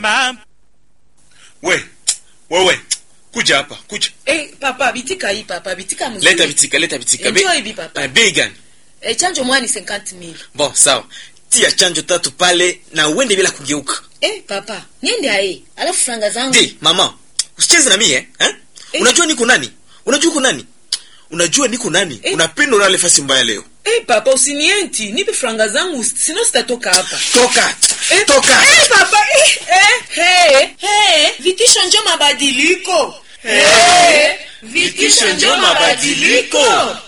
mama we wewe kuja hapa kuja Eh, papa bitika hii papa bitika mzuri. leta vitika leta vitika Enjoy bi papa. Eh, bei gani Eh, chanjo mwani 50000. bon sawa tia chanjo tatu pale na uende bila kugeuka Eh, papa, niende aye. Alafu franga zangu. di mama usicheze na mie eh? eh? Eh. unajua niko nani unajua uko nani unajua niko nani Eh. unapenda ulale fasi mbaya leo Eh, papa usinienti, nipe franga zangu sino sitatoka hapa. toka Eh, toka Eh, papa, eh, eh, hey, hey, vitisho njo mabadiliko. Eh, vitisho njo mabadiliko.